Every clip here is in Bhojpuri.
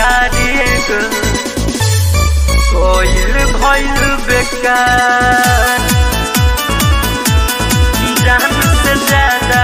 प्यारी एगो कोयल भइल बेकार जान से ज्यादा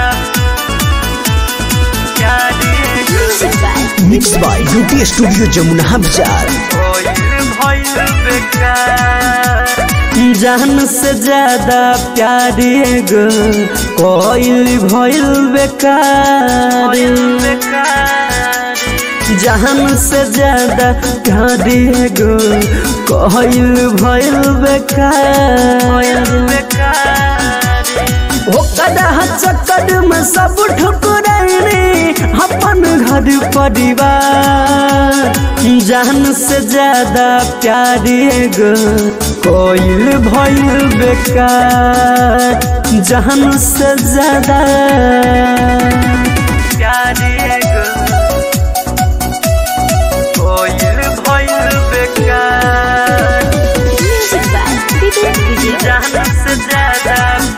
प्यारी एगो Music by mix by UT studio Jamuna Bazaar कोयल भइल बेकार जान से ज्यादा प्यार एगो कोयल भइल बेकार बेकार जान से ज्यादा प्यार एगो कोयल भइल बेकार बेकार ओकरा चक्कर में सब ठुकरैनी अपन घर परिवार जान से ज्यादा प्यार एगो कोयल भइल बेकार जान से ज्यादा प्यारी एगो कोयल भइल बेकार Music by Vivek Vijay. जान से ज्यादा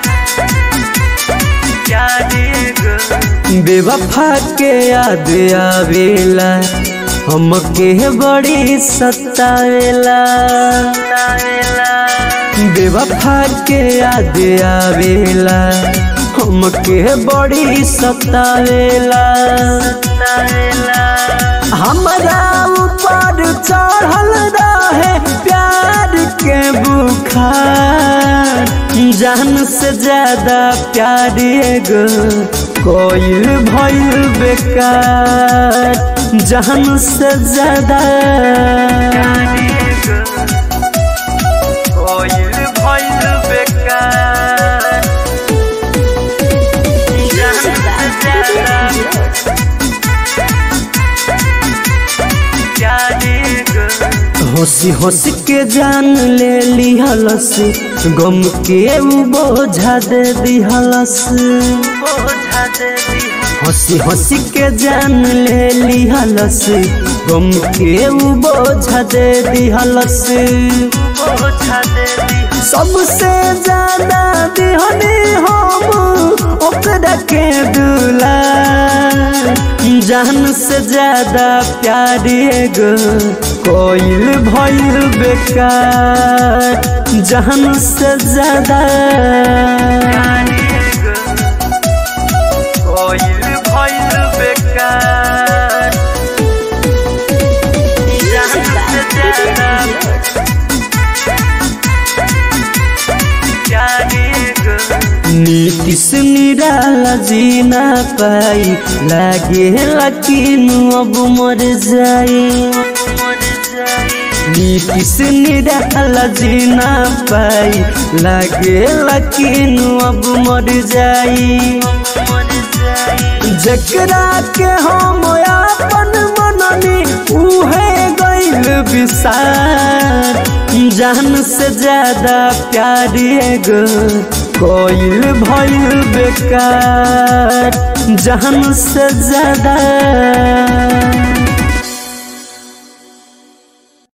प्यारी एगो बेवफा के याद आवेला हमके बड़ी सतावेला तावेला बेवफा के याद आवेला हमके बड़ी सतावेला तावेला हमरा ऊपर चढ़ल रहे प्यार के बुखार जान से ज्यादा प्यार एगो कोयल भइल बेकार जान से ज्यादा प्यारी एगो कोयल भइल बेकार जान Music by से ज्यादा Vivek Vijay. प्यारी एगो हंसी हंसी के जान ले लिहलस गम के उ बोझा दे दिहलस बोझा दे दी हंसी हंसी के जान ले लिहलस गम के उ बोझा दे दिहलस बोझा दे दी सबसे ज्यादा दिहनी हम ओकरा के दुला जान से ज्यादा प्यार एगो कोयल भइल बेकार जान से ज्यादा प्यारी एगो कोयल भइल बेकार Music by Vivek Vijay. प्यारी एगो नीतीश निराला जी ना पाई लागे लकीन अब मर जाई मर जाई नीतीश निराला जी ना पाई लागे लकीन अब मर जाई मर जाई जकरा के हम अपन मननी उहे गइल विसार जान से ज्यादा प्यार एगो कोयल भइल बेकार जान से ज्यादा